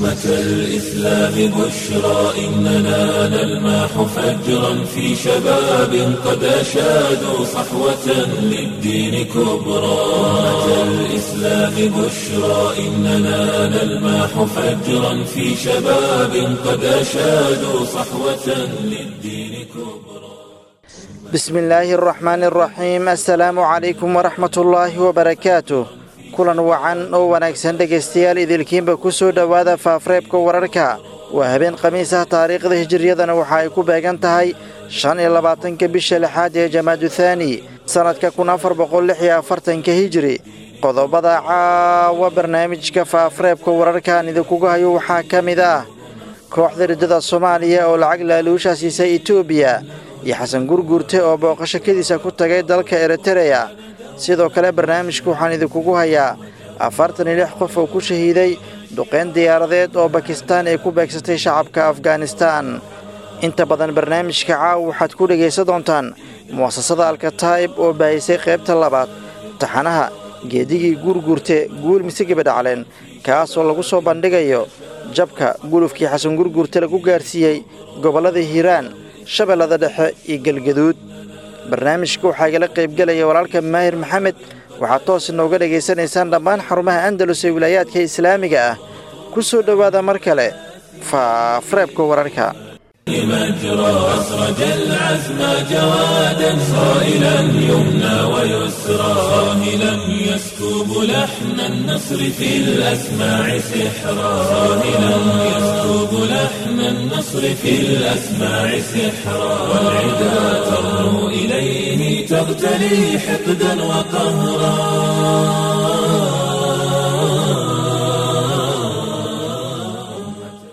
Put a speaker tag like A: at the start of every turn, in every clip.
A: أمة الإسلام بشرى إننا نلمح فجرا في شباب قد أشادوا صحوة للدين كبرى أمة الإسلام بشرى إننا نلمح فجرا في شباب قد أشادوا صحوة للدين كبرى
B: بسم الله الرحمن الرحيم السلام عليكم ورحمة الله وبركاته kulan wacan oo wanaagsan dhegaystayaal idilkiinba ku soo dhowaada faafreebka wararka waa habeen khamiis ah taariikhda hijiriyadana waxa ay ku beegan tahay shan iyo labaatanka bisha lixaad ee jamaadu thaani sannadka kun afar boqol lix iyo afartanka hijiri qodobada caawa barnaamijka faafreebka wararkaan idinkugu hayo waxaa ka mid ah kooxda riddada soomaaliya oo lacag laaluusha siisay etoobiya iyo xasan gurguurte oo booqasho kadiisa ku tagay dalka eritereya sidoo kale barnaamijka waxaan idinkugu hayaa afartan iyo lix qof oo ku shahiiday duqayn diyaaradeed oo bakistaan ay ku beegsatay shacabka afghanistaan inta badan barnaamijka caawa waxaad ku dhegaysan doontaan mu'asasada alkataa'ib oo baahisay qaybta labaad taxanaha geedigii guurguurte guul mise gebadhacleen kaasoo lagu soo bandhigayo jabka gulufkii xasan gurguurte lagu gaarsiiyey gobollada hiiraan shabeellada dhexe iyo galgaduud barnaamijka waxaa igala qaybgelaya walaalka maahir maxamed waxaad toos inooga dhegaysanaysaan dhammaan xarumaha andalus ee wilaayaadka islaamiga ah ku soo dhowaada mar kale faafreebka wararka
A: مجرى أسرج العزم جوادا صائلا يمنى ويسرى صاهلا يسكب لحن النصر في الأسماع سحرا صاهلا يسكب لحن النصر في الأسماع سحرا والعدا ترنو إليه تغتلي حقدا وقهرا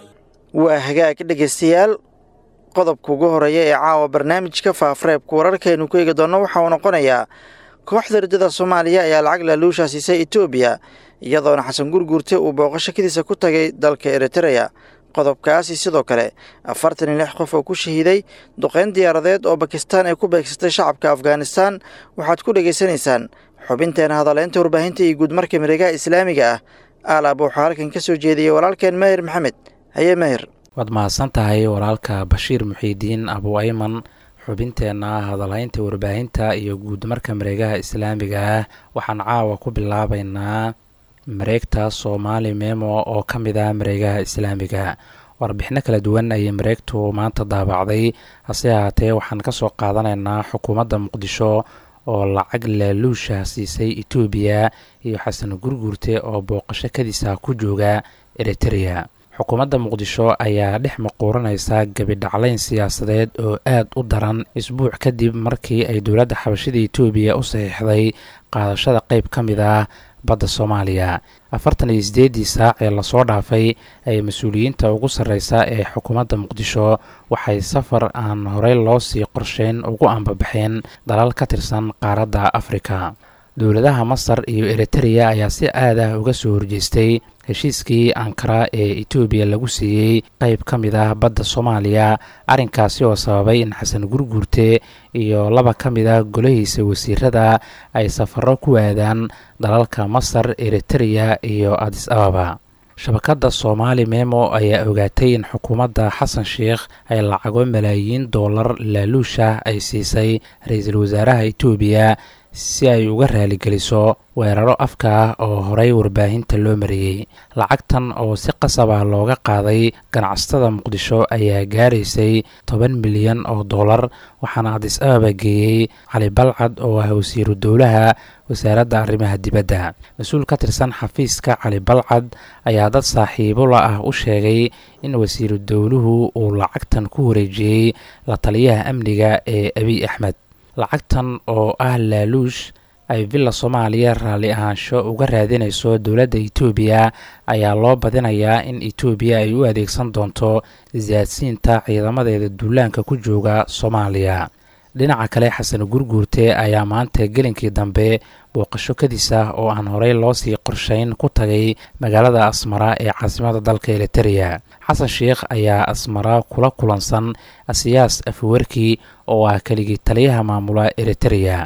B: waa hagaag dhegaystayaal qodobka ugu horeeya ee caawa barnaamijka faafreebka wararkaaynu ku eegi doonno waxa uu noqonayaa kooxda riddada soomaaliya ayaa lacag laaluusha siisay etoobiya iyadoona xasan gurguurte uu booqasho kadiisa ku tagay dalka eritereya qodobkaasi sidoo kale afartan iyo lix qof oo ku shahiiday duqayn diyaaradeed oo bakistaan ay ku beegsatay shacabka afghanistaan waxaad ku dhegaysanaysaan xubinteena hadaleynta warbaahinta iyo guudmarka miregaha islaamiga ah aalaab waxaa halkan ka soo jeediyey walaalkeen maahir maxamed haye maahir
C: waad mahadsan tahay walaalka bashiir muxiidiin abu ayman xubinteenna hadalhaynta warbaahinta iyo guudmarka mareegaha islaamiga ah waxaan caawa ku bilaabaynaa mareegta soomaali memo oo ka mid ah mareegaha islaamiga warbixino kala duwan ayay mareegtu maanta daabacday hase ahaatee waxaan ka soo qaadanaynaa xukuumadda muqdisho oo lacag laaluusha siisay etoobiya iyo xasan gurguurte oo booqasho kadiisa ku jooga eritereya xukuumadda muqdisho ayaa dhex maquuranaysa gebidhaclayn siyaasadeed oo aad u daran isbuuc kadib markii ay dowladda xabashada etoobiya u saxiixday qaadashada qeyb ka mid ah badda soomaaliya afartan iyo sideeddii saac ee lasoo dhaafay ay mas-uuliyiinta ugu sarreysa ee xukuumadda muqdisho waxay safar aan horey loo sii qorsheyn ugu ambabaxeen dalal ka tirsan qaaradda afrika dowladaha masar iyo eritereya ayaa si aad ah uga soo horjeestay heshiiskii ankara ee etoobiya lagu siiyey qeyb ka mid ah badda soomaaliya arrinkaasi oo sababay in xasan gurguurte iyo laba ka mid ah golahiisa wasiirada ay safaro ku aadaan dalalka masar eritereya iyo adis ababa shabakadda soomaali memo ayaa ogaatay in xukuumadda xasan sheikh ay lacago malaayiin doolar laaluusha ay siisay ra-iisul wasaaraha etoobiya si ay uga raaligeliso weeraro afka ah oo horey warbaahinta loo mariyey lacagtan oo si qasab ah looga qaaday ganacsatada muqdisho ayaa gaaraysay toban milyan oo dollar waxaana adis ababa geeyey cali balcad oo ah wasiiru dowlaha wasaaradda arrimaha dibadda mas-uul ka tirsan xafiiska cali balcad ayaa dad saaxiibo la ah u sheegay in wasiiru dowluhu uu lacagtan ku wareejiyey la taliyaha amniga ee abiy axmed lacagtan oo ah laaluush ay villa soomaaliya raalli ahaansho uga raadinayso dowladda etoobiya ayaa loo badinayaa in etoobiya ay u adeegsan doonto siyaadsiinta ciidamadeeda duulaanka ku jooga soomaaliya dhinaca kale xasan gurguurte ayaa maanta gelinkii dambe booqasho kadis ah oo aan horey loo sii qorshayn ku tagay magaalada asmara ee caasimada dalka elitereya xasan sheikh ayaa asmara kula kulansan asiyaas afwerki oo ah keligii taliyaha maamula eritereya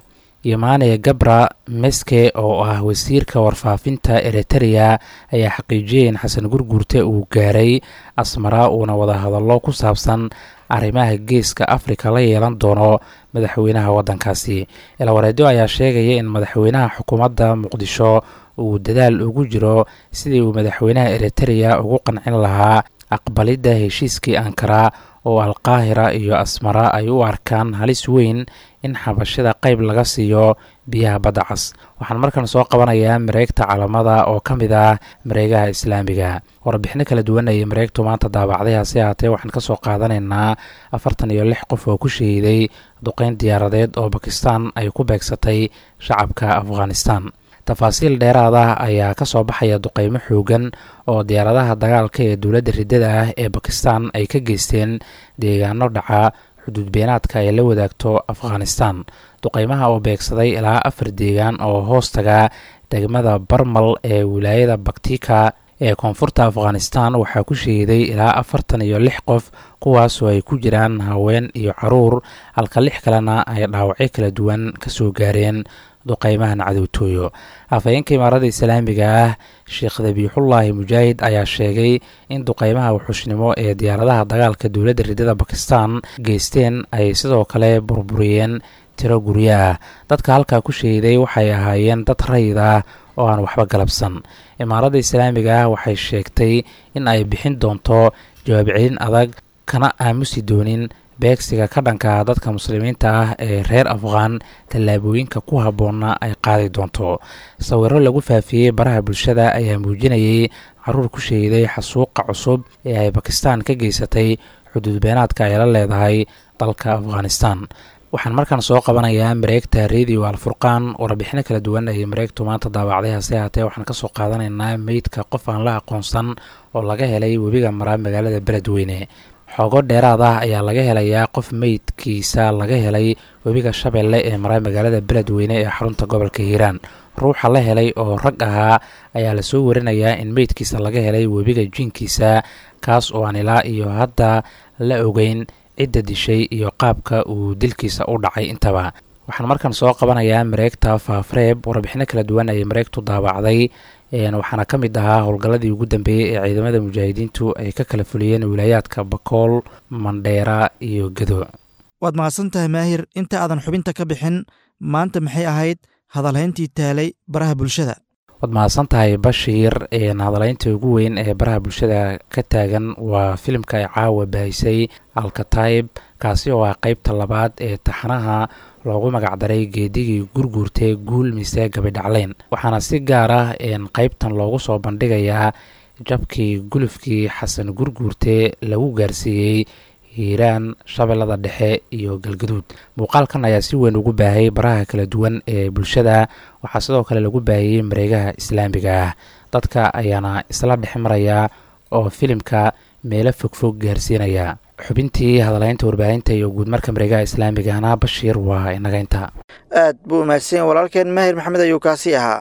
C: yomane gabra meske oo ah wasiirka warfaafinta eritereya ayaa xaqiijiyay in xasan gurguurte uu gaaray asmara uuna wadahadallo ku saabsan arrimaha geeska afrika la yeelan doono madaxweynaha waddankaasi ilawareedyo ayaa sheegaya in madaxweynaha xukuumadda muqdisho uu dadaal ugu jiro sidii uu madaxweynaha eritereya ugu qancin lahaa aqbalidda heshiiskii ankara oo alqaahira iyo asmara ay u arkaan halis weyn in xabashida qayb laga siiyo biyaha badda cas waxaan markan soo qabanayaa mareegta calamada oo ka mid ah mareegaha islaamiga warbixino kala duwan ayay mareegtu maanta daabacday hase haatee waxaan kasoo qaadanaynaa afartan iyo lix qof oo ku shahiiday duqeyn diyaaradeed oo bakistan ay ku beegsatay shacabka afghanistan tafaasiil dheeraad ah ayaa ka soo baxaya duqeymo xoogan oo diyaaradaha dagaalka ee dowladda riddada ah ee bakistan ay ka geysteen deegaano dhaca xuduudbeenaadka ay la wadaagto afghanistan duqeymaha oo beegsaday ilaa afar deegaan oo hoostaga degmada barmal ee wilaayada baktika ee koonfurta afghanistan waxaa ku shahiiday ilaa afartan iyo lix qof kuwaasoo ay ku jiraan haween iyo caruur halka lix kalena ay dhaawacyo kala duwan ka soo gaareen duqeymahan cadowtooyo afhayeenka imaarada islaamiga ah sheekh dabiixullaahi mujaahid ayaa sheegay in duqeymaha wuxuushnimo ee diyaaradaha dagaalka dowladda riddada bakistan geysteen ay sidoo kale burburiyeen tiro guryo ah dadka halkaa ku sheeday waxay ahaayeen dad rayid ah oo aan waxba galabsan imaaradda islaamiga ah waxay sheegtay in ay bixin doonto jawaab celin adag kana aamusi doonin beegsiga ka dhanka dadka muslimiinta ah ee reer afghan tallaabooyinka ku habboonna ay qaadi doonto sawiro lagu faafiyey baraha bulshada ayaa muujinayay caruur ku sheeday xasuuqa cusub ee ay bakistan ka geysatay xuduudbeenaadka ay la leedahay dalka afghanistan waxaan markaan soo qabanayaa mareegta radio alfurqaan warbixino kala duwan ayay mareegtu maanta daawacday hase haatee waxaan kasoo qaadanaynaa meydka qof aan la aqoonsan oo laga helay webiga mara magaalada beledweyne xoogo dheeraad ah ayaa laga helayaa qof meydkiisa laga helay webiga shabeelle ee mara magaalada beledweyne ee xarunta gobolka hiiraan ruuxa la helay oo rag ahaa ayaa lasoo warinayaa in meydkiisa laga helay webiga jinkiisa kaas oo aan ilaa iyo hadda la ogeyn cidda dishay iyo qaabka uu dilkiisa u dhacay intaba waxaan markan soo qabanayaa mareegta faafreeb warbixino kala duwan ayay mareegtu daabacday waxaana ka mid ahaa howlgalladii ugu dambeeyey ee ciidamada mujaahidiintu ay ka kala fuliyeen wilaayaadka bakool mandheera iyo gedo
B: waad mahadsan tahay maahir inta aadan xubinta ka bixin maanta maxay ahayd hadalhayntii taalay baraha bulshada
C: waad mahadsan tahay bashiir hadalaynta ugu weyn ee baraha bulshada ka taagan waa filimka ay caawa baahisay alkatayb kaasi oo ah qeybta labaad ee taxanaha loogu magacdaray geedigii gurguurtay guul mise gabidhacleyn waxaana si gaar ah qeybtan loogu soo bandhigayaa jabkii gulufkii xasan gurguurte lagu gaarsiiyey hiiraan shabeellada dhexe iyo galgaduud muuqaalkan ayaa si weyn ugu baahayay baraha kala duwan ee bulshada waxaa sidoo kale lagu baahiyey mareegaha islaamiga ah dadka ayaana isla dhex maraya oo filimka meelo fogfog gaarsiinaya xubintii hadalaynta warbaahinta iyo guudmarka mareegaha islaamigahna bashiir waa inaga inta
B: aad buu umahadsanya walaalkeen maahir maxamed ayuu kaasi ahaa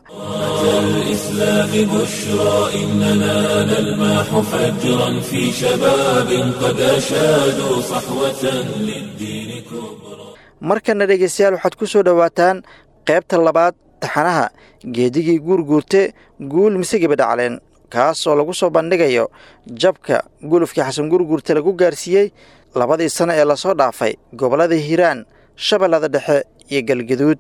A: الإسلام بشرى إننا نلمح فجرا في شباب قد أشادوا صحوة للدين كبرى
B: markana dhegeystayaal waxaad ku soo dhowaataan qaybta labaad taxanaha geedigii guurguurte guul mise gebadhacleen kaas oo lagu soo bandhigayo jabka gulufkii xasan gurguurte lagu gaarsiiyey labadii sano ee lasoo dhaafay gobollada hiiraan shabeellada dhexe iyo galgaduud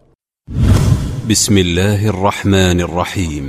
D: بسم الله الرحمن الرحيم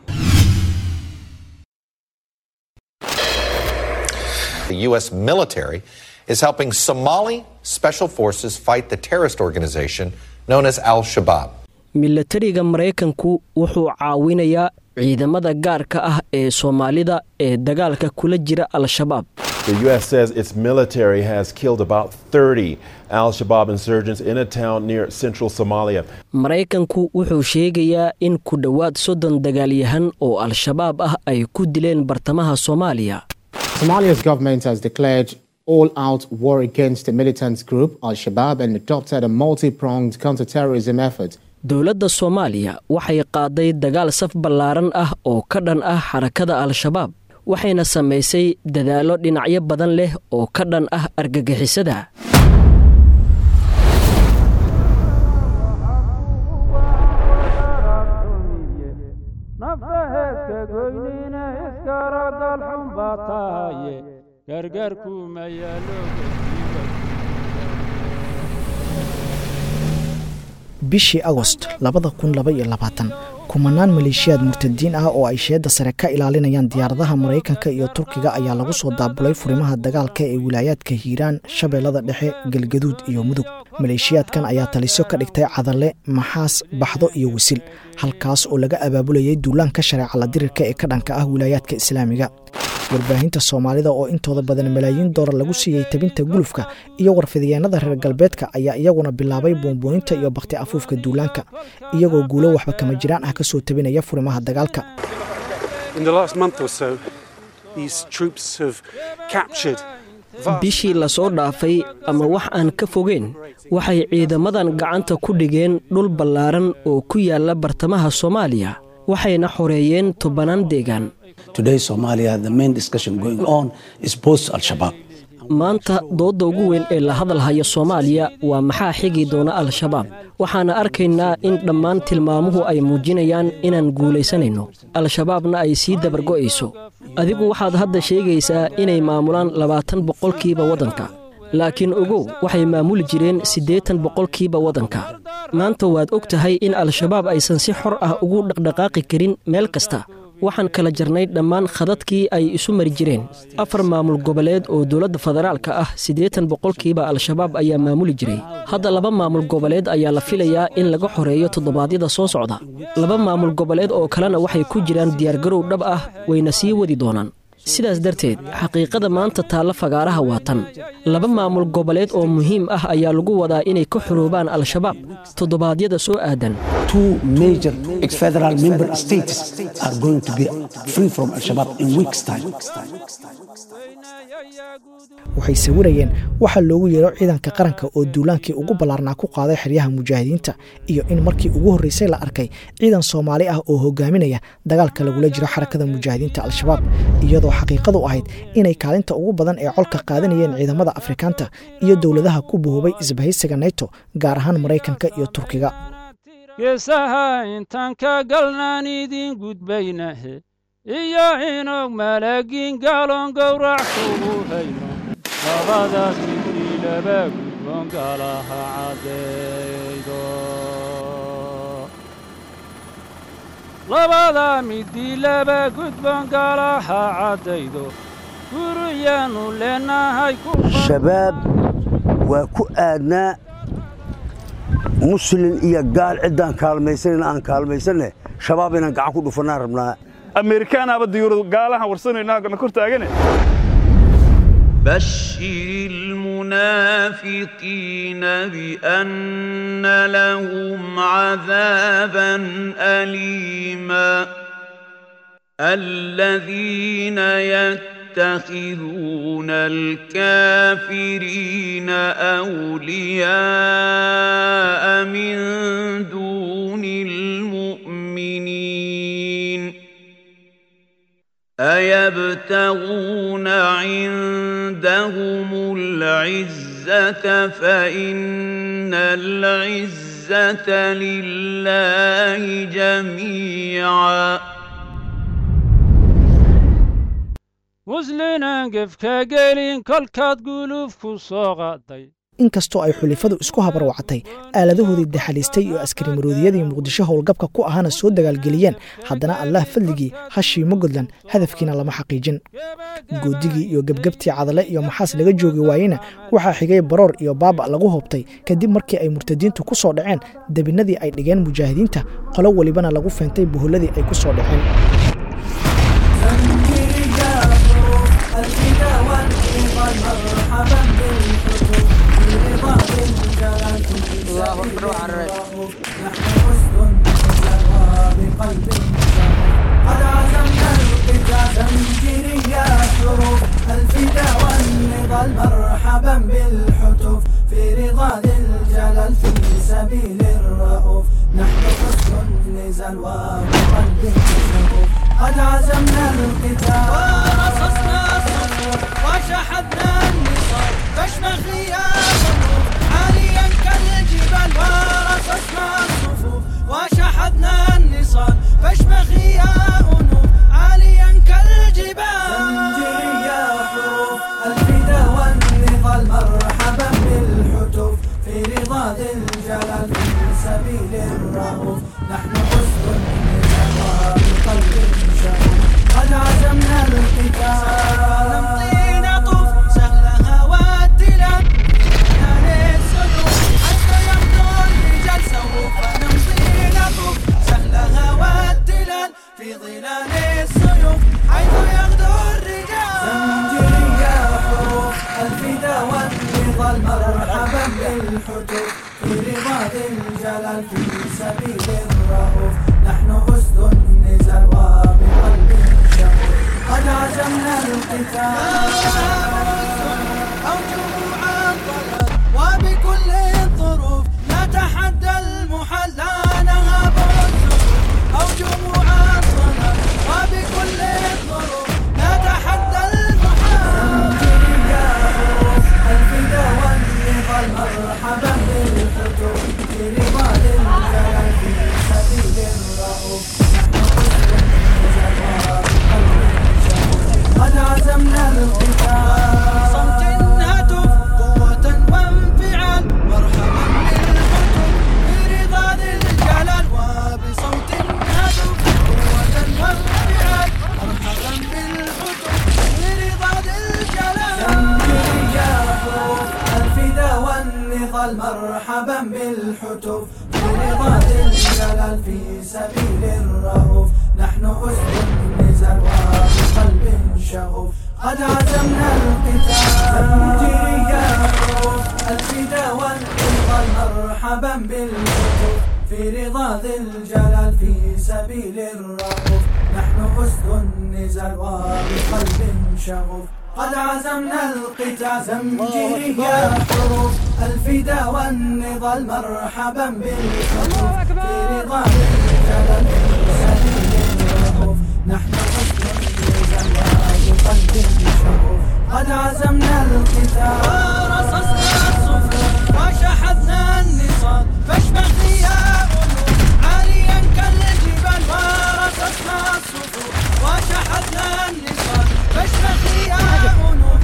E: The U.S. military is helping Somali special forces fight the terrorist organization known as Al Shabaab.
F: milatariga maraykanku wuxuu caawinayaa ciidamada gaarka ah ee soomaalida ee dagaalka kula jira al-shabaab
G: The U.S. says its military has killed about 30 Al Shabaab insurgents in a town near central Somalia.
F: maraykanku wuxuu sheegayaa in ku dhowaad soddon dagaalyahan oo al-shabaab ah ay ku dileen bartamaha soomaaliya
H: Somalia's government has declared all out war against the militant group Al Shabaab and adopted a multi pronged counterterrorism effort.
F: dowladda soomaaliya waxay qaaday dagaal saf ballaaran ah oo ka dhan ah xarakada al-shabaab waxayna samaysay dadaallo dhinacyo badan leh oo ka dhan ah argagixisada
I: goynina iskaragal xun baa tahaye gargaarkuma yaalo
J: bishii agost labada kun laba iyo labaatan kumanaan maleeshiyaad murtadiin ah oo ay sheedda sare ka ilaalinayaan diyaaradaha maraykanka iyo turkiga ayaa lagu soo daabulay furimaha dagaalka ee wilaayaadka hiiraan shabeellada dhexe galgaduud iyo mudug maleeshiyaadkan ayaa talisyo ka dhigtay cadalle maxaas baxdo iyo wisil halkaas oo laga abaabulayay duulaanka shareeca la dirirka ee ka dhanka ah wilaayaadka islaamiga warbaahinta soomaalida oo intooda badan malaayiin doolar lagu siiyey tabinta gulufka iyo warfidiyeenada reer galbeedka ayaa iyaguna bilaabay buunbuuninta iyo bakti afuufka duulaanka iyagoo guulo waxba kama jiraan ah ka soo tabinaya furimaha dagaalka
F: bishii lasoo dhaafay ama wax aan ka fogeyn waxay ciidamadan gacanta ku dhigeen dhul ballaaran oo ku yaala bartamaha soomaaliya waxayna xoreeyeen tobanaan deegaan maanta doodda ugu weyn ee la hadalhaya soomaaliya waa maxaa xigi doona al-shabaab waxaana arkaynaa in dhammaan tilmaamuhu ay muujinayaan inaan guulaysanayno al-shabaabna ay sii dabargo'ayso adigu waxaad hadda sheegaysaa inay maamulaan labaatan boqolkiiba waddanka laakiin ogow waxay maamuli jireen siddeetan boqolkiiba waddanka maanta waad og tahay in al-shabaab aysan si xor ah ugu dhaqdhaqaaqi karin meel kasta waxaan kala jarnay dhammaan khadadkii ay isu mari jireen afar maamul goboleed oo dowladda federaalka ah siddeetan boqolkiiba al-shabaab ayaa maamuli jiray hadda laba maamul goboleed ayaa la filayaa in laga xoreeyo toddobaadyada soo socda laba maamul goboleed oo kalena waxay ku jiraan diyaargarow dhab ah wayna sii wadi doonaan sidaas darteed xaqiiqada maanta taalla fagaaraha waa tan laba maamul goboleed oo muhiim ah ayaa lagu wadaa inay ka xoroobaan al-shabaab toddobaadyada soo aadan
J: waxay sawirayeen waxaa loogu yeero ciidanka qaranka oo duulaankii ugu ballaarnaa ku qaaday xeryaha mujaahidiinta iyo in markii ugu horreysay la arkay ciidan soomaali ah oo hogaaminaya dagaalka lagula jiro xarakada mujaahidiinta al-shabaab iyadoo xaqiiqadu ahayd inay kaalinta ugu badan ee colka qaadanayeen ciidamada afrikaanta iyo dowladaha ku buhubay isbahaysiga neto gaar ahaan maraykanka iyo turkiga
I: geesaha intaan ka galnaan idiin gudbaynahe iyo inog malaagiin gaaloon gowrac kugu hayno labadaas midii laba gudboon gaalaha caddaydo labada midii laba gudboon gaalaha caddaydo guriyaannu leenahay
K: shabaab waa ku aadnaa muslin iyo gaal ciddaan kaalmaysanayna aan kaalmaysanne shabaab inaan gacan ku dhufannaan rabnaa
L: ameerikaanaaba diyuuradu gaalahan warsanaynaa na kor taagane
M: بشر المنافقين بأن لهم عذابا أليما الذين يتخذون الكافرين أولياء من دون المؤمنين أيبتغون عندهم العزة فإن العزة لله جميعا
I: muslinan gefka gelin kolkaad guluuf ku soo qaaday
J: inkastoo ay xulifadu isku habarwacatay aaladahoodii daxaliistay iyo askari maroodiyadii muqdisho howlgabka ku ahaana soo dagaalgeliyeen haddana allah fadligii hashii mugudlan hadafkiina lama xaqiijin goodigii iyo gebgebtii cadale iyo maxaas laga joogi waayeyna waxaa xigay baroor iyo baaba lagu hoobtay kadib markii ay murtadiintu ku soo dhaceen debinadii ay dhigeen mujaahidiinta qolo welibana lagu feentay buhulladii ay ku soo dhaceen
N: الله أكبر وعرج
O: قد عزمنا القتال تنجري يا حروف الفدا والنضال مرحبا بالحتوف في رضا ذي الجلال في سبيل الرؤوف نحن حسن النزال وبقلب الشفوف قد عزمنا القتال ورصصنا الصفوف وشحذنا النصال فاشمخ يا صفوف عاليا كالجبال ورصصنا الصفوف وشحذنا النصال فاشمخ يا أنوف الرؤوف نحن أسد النزال بقلب شغوف قد عزمنا القتال نمضي نطوف سهلها والتلال حتى يمضي الرجال سوف نمضي نطوف سهلها والتلال في ظلال السيوف حيث يغدو الرجال زنجيرية حروف الفدا والنضال مرحبا بالحتوف في رضا ذي الجلال في سبيل الرؤوف نحن أسد النزال وبقلب شغوف قد عزمنا القتال أو جموع الضلال وبكل الظروف نتحدى المحل لا نهاب الزخرف أو جموع الضلال وبكل الظروف نتحدى المحل زنجيرية حروف الفدا والنضال مرحبا بالحتوف في رضا الجلال في سبيل الرؤوف قد عزمنا القتال صمت هتف قوة وانفعال مرحبا بالحتف برضا ذي الجلال وبصوت هتف قوة وانفعال مرحبا بالحتف برضا ذي الجلال زنجيرية حروف الفدا والنضال مرحبا بالحتف برضا ذي الجلال في سبيل الرؤوف نحن أسد النزال وبقلب شغوف قد عزمنا القتال زنجيرية حروف الفدا والنضال مرحبا بالحتف في رضا ذي الجلال في سبيل الرؤوف نحن أسد النزال وبقلب شغوف قد عزمنا القتال زنجيرية حروف الفدا والنضال مرحبا بالحتف في رضا ذي الجلال في سبيل الرؤوف نحن أسد النزال وبقلب شغوف قد عزمنا القتال ورصصنا الصفوف وشحذنا النصال فاشبح يا أنوف عاليا كالجبال ورصصنا الصفوف وشحذنا النصال فاشبح يا أنوف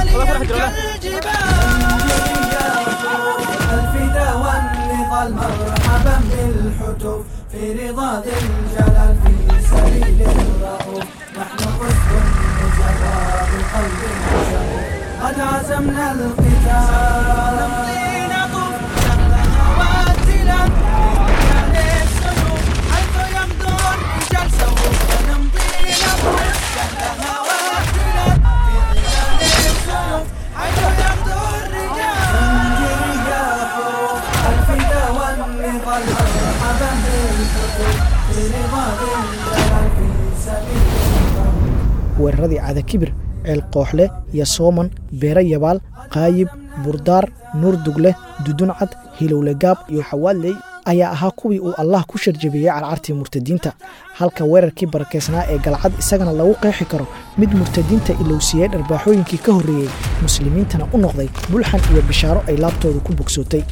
O: عاليا كالجبال الفدا والنضال مرحبا بالحتوف في رضا ذي الجلال في سبيل الرؤوف نحن أسد النجوى بقلب شغوف قد عزمنا القتال نمضي نطوف سهلها والتلال في السيوف حيث يمضي الرجال سوف نمضي نطوف سهلها والتلال في ظلال السيوف حيث يمضي الرجال زنجيرية حروف الفدا والنضال مرحبا بالحتوف في رضا ذي الجلال في سبيل
J: weeraradii caada kibir ceel kooxle iyo sooman beere yabaal qaayib burdaar nuur dugle duduncad hilowlegaab iyo xawaaley ayaa ahaa kuwii uu allah ku sharjabiyey carcartii murtadiinta halka weerarkii barakeysnaa ee galcad isagana lagu qeexi karo mid murtadiinta ilowsiiyey dharbaaxooyinkii ka horreeyey muslimiintana u noqday bulxan iyo bishaaro ay laabtooda ku bogsootay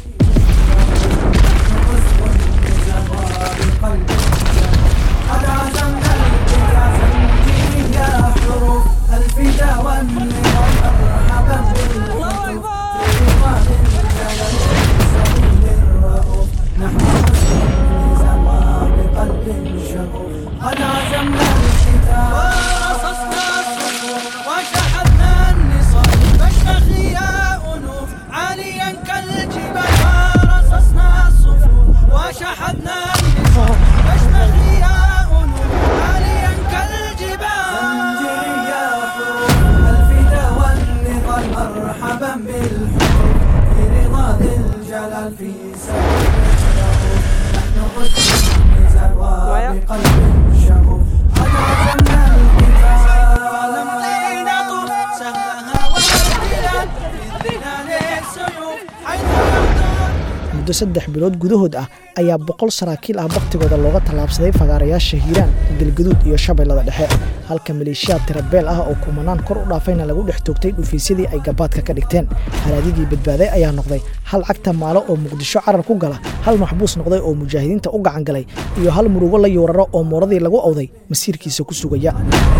O: قد عزمنا القتال زنجيرية حروف الفدا والنضال مرحبا بالحتوف في رضا الجلال في سبيل الرؤوف نحن أسد النزال وبقلب شغوف قد عزمنا القتال ورصصنا الصفوف وشحذنا النصال فاشمخ يا أنوف عاليا كالجبال ورصصنا الصفوف وشحذنا النصال فاشمخ يا أنوف عاليا كالجبال زنجيرية حروف الفدا والنضال مرحبا بالحروف في رضا ذي الجلال في سبيل الرؤوف نحن أسد النزال وبقلب شغوف قد عزمنا القتال نمضي نطوف سهلها والبلاد في ظلال السيوف حيث يمضي
J: muddo saddex bilood gudahood ah ayaa boqol saraakiil ah bakhtigooda looga tallaabsaday fagaarayaasha hiiraan galgaduud iyo shabeellada dhexe halka maleeshiyaad tirabeel ah oo kumanaan kor u dhaafayna lagu dhex toogtay dhufiisyadii ay gabaadka ka dhigteen haraadigii badbaaday ayaa noqday hal cagta maalo oo muqdisho carar ku gala hal maxbuus noqday oo mujaahidiinta u gacan galay iyo hal murugo la yuuraro oo mooradii lagu awday masiirkiisa ku sugaya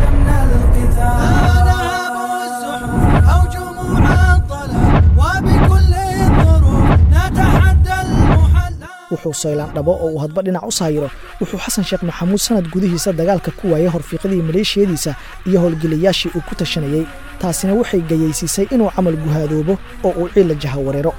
O: أو جموع الضلال وبكل الظروف نتحدى المحل
J: wuxuu saylaan dhabo oo uu hadba dhinac u saayiro wuxuu xasan sheekh maxamuud sanad gudihiisa dagaalka ku waayay horfiiqadii maleeshiyadiisa iyo howlgelayaashii uu ku tashanayey taasina waxay gayaysiisay inuu camal guhaadoobo oo uu ciilla jaha wareero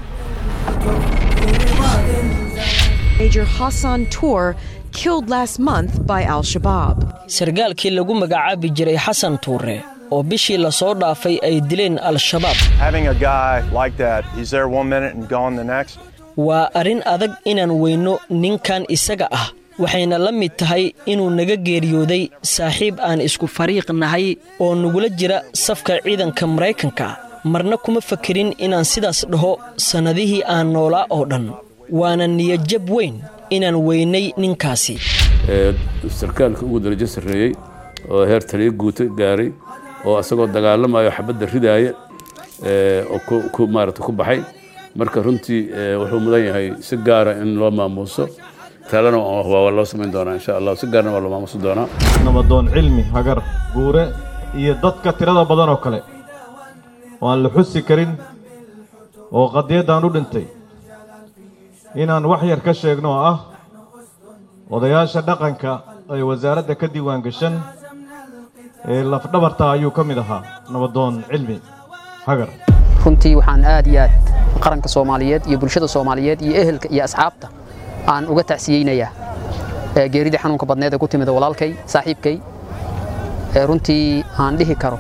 P: Major Hassan Tour killed last month by Al Shabaab.
F: sargaalkii lagu magacaabi jiray xasan tuure oo bishii la soo dhaafay ay dileen al-shabaab
Q: Having a guy like that, he's there one minute and gone the next.
F: waa arrin adag inaan weyno ninkan isaga ah waxayna la mid tahay inuu naga geeriyooday saaxiib aan isku fariiq nahay oo nagula jira safka ciidanka maraykanka marna kuma fakerin inaan sidaas dhaho sannadihii aan noolaa oo dhan waana niyadjab weyn inaan weynay ninkaasi
R: ee sarkaalka ugu darajo sarreeyey oo heer taliyo guuto gaaray oo asagoo dagaalamayo xabadda ridaaya ee oo ku- ku maarata ku baxay marka runtii ee, wuxuu mudan yahay si gaara in loo maamuuso talena waa waa loo samayn doonaa insha allah si gaarna waa loo maamuusi doonaa
S: namadoon cilmi hagar buure iyo dadka tirada badan oo kale oo aan la xusi karin oo qadiyaddan u dhintay inaan wax yar ka sheegno oo ah odayaasha dhaqanka ee wasaaradda ka diiwaan gashan ee lafdhabarta ayuu ka mid ahaa nabadoon cilmi hagar
T: runtii waxaan aad iyo aad qaranka soomaaliyeed iyo bulshada soomaaliyeed iyo ehelka iyo asxaabta aan uga tacsiyeynayaa ee geeridii xanuunka badneed ee ku timid walaalkay saaxiibkay ee runtii aan dhihi karo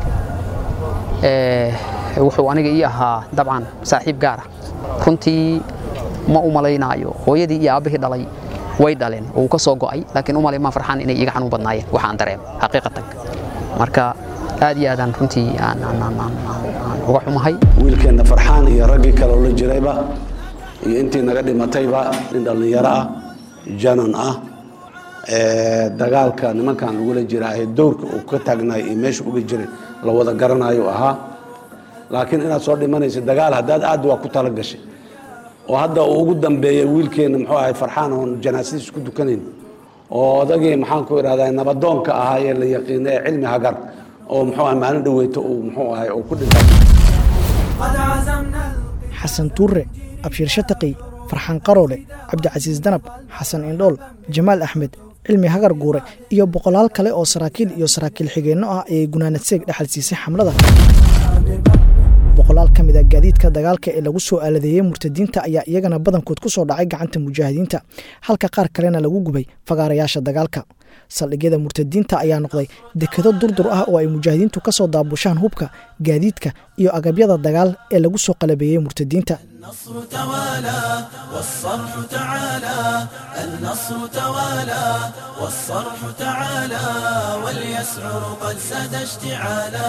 T: ee wuxuu aniga ii ahaa dabcan saaxiib gaar ah runtii ma u malaynaayo hooyadii iyo aabbihii dhalay way dhaleen oo uu ka soo go'ay laakiin u malay maa farxaan inay iiga xanuun badnaayeen waxaan dareemo xaqiiqatan marka aad iyo aadaan runtii aan aan- aan- aan- aan- aan uga xumahay
U: wiilkeenna farxaan iyo raggii kale oo la jirayba iyo intii naga dhimatayba nin dhallinyaro ah janan ah ee dagaalka nimankan lagula jiraa ee dowrka uu ka taagnaay iyo meesha uga jiray la wada garanayo ahaa laakiin inaad soo dhimanaysa dagaal haddaad aad waa ku tala gashay oo hadda uu ugu dambeeyey wiilkeenna muxuu ahay farxaan oon janaasadiis ku dukanayn oo odagii maxaan ku idhahdaa nabadoonka ahaa ee la yaqiina ee cilmi hagar oo muxuu ahay maalin dhaweyto uu muxuu ahay uu ku dhintay
J: xasan tuure abshiir shataqi farxaan qaroole cabdicasiis danab xasan indhool jamaal axmed cilmi hagar guure iyo boqolaal kale oo saraakiil iyo saraakiil xigeenno ah ayay gunaanad seeg dhexal siisay xamlada boqolaal ka mid a gaadiidka dagaalka ee lagu soo aaladeeyey murtadiinta ayaa iyagana badankood ku soo dhacay gacanta mujaahidiinta halka qaar kalena lagu gubay fagaarayaasha dagaalka saldhigyada murtadiinta ayaa noqday dekedo durdur ah oo ay mujaahidiintu ka soo daabushaan hubka gaadiidka iyo agabyada dagaal ee lagu soo qalabeeyey murtadiinta
O: النصر توالى والصرح تعالى النصر توالى والصرح تعالى واليسعر قد ساد اشتعالا